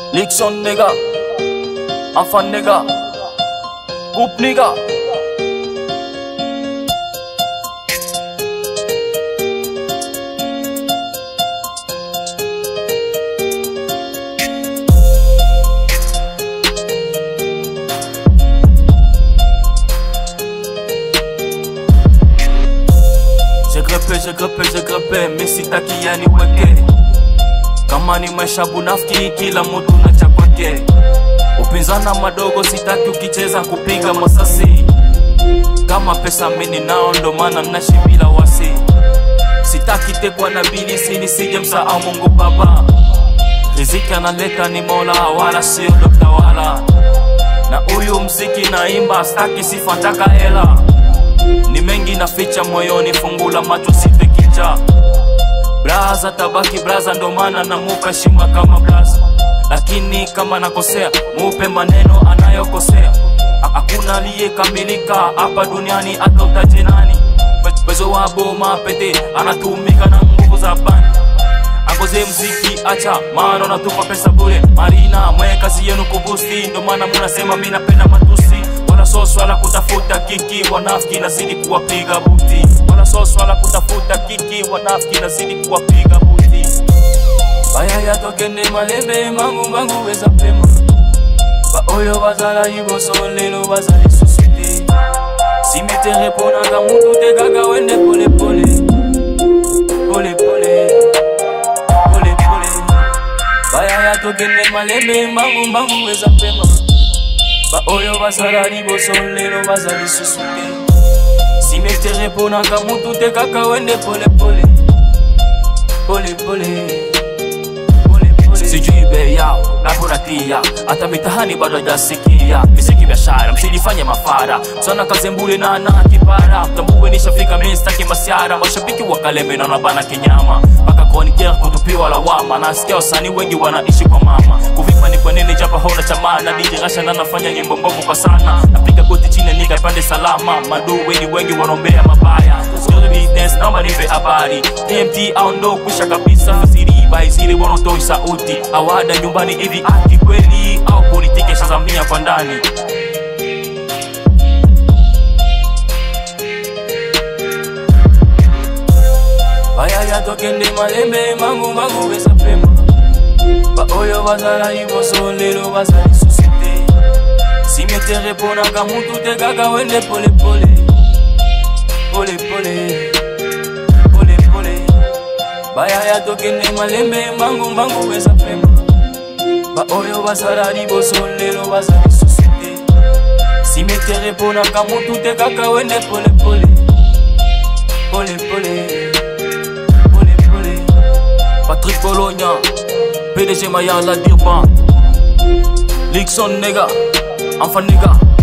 Nixon nigga, enfant nigga, groupe nigga. J'ai grimpé, j'ai grimpé, j'ai grimpé, mais sitaki yaniweke kama ni maisha bunafiki, kila mtu na cha kwake. Upinzana madogo sitaki, ukicheza kupiga masasi. Kama pesa mini nao, ndo maana naishi bila wasi. Sitaki tekwa na bilisi, nisije msahau Mungu Baba. Riziki analeta ni Mola, wala sio dokta wala. Na huyu mziki naimba, staki sifa, ntaka hela. Ni mengi naficha moyoni, fungula macho sipe kicha Braza tabaki braza, ndo maana namupa heshima kama braza, lakini kama nakosea mupe maneno anayokosea. Ha- Hakuna aliyekamilika hapa duniani, hata utaje nani. Pezo wa boma pete anatumika na nguvu za bani Akoze mziki acha, maana unatupa pesa bure. Marina mwe kazi yenu kubusti, ndo maana munasema mi napenda matusi. Wala so swala kutafuta kiki, wanafiki nazidi kuwapiga buti. Wala so swala kutafuta kiki, wanafiki nazidi kuwapiga buti. Baya yatokende malembe mangu mangu weza pema. Ba oyo bazala iboso lelo bazali susute. Simetere ponanga mutu tekaka wende pole pole. Pole pole pole pole baya yatokende malembe mbangu mbangu weza pema ba oyo bazala liboso lelo bazali susu te simetere mponaka mutu te kaka wende polepole polepole sijui bei yao naponatia hata mitahani bado hajasikia miziki biashara msilifanye mafara sana kazembule na na kipara mtambue nishafika mimi sitaki masiara mashabiki wa kaleme na nabana kinyama mpaka kuonikia kutupiwa lawama nasikia wasanii wengi wanaishi kwa mama kuvipa ni kwa nini japa hona chamana DJ Rasha na nafanya nyimbo mbovu kwa sana napiga goti chini nika pande salama madu wengi wengi wanaombea mabaya Story business naomba nipe habari TMT au ndo kwisha kabisa fasiri by zile wanotoi sauti awada nyumbani hivi aki kweli au politiki shazamia kwa ndani baya yatokende malembe mangu mangu weza pema ba oyo bazala liboso lelo bazali susu te simetere mponaka mutu te kaka wende polepole polepole polepole baya yatokende malembe mangu mangu weza pema ba oyo bazala liboso lelo bazali susu te simetere mponaka mutu te kaka wende polepole polepole polepole Patrick Bologna PDG Mayala Dirban Lixon nigga Enfant nigga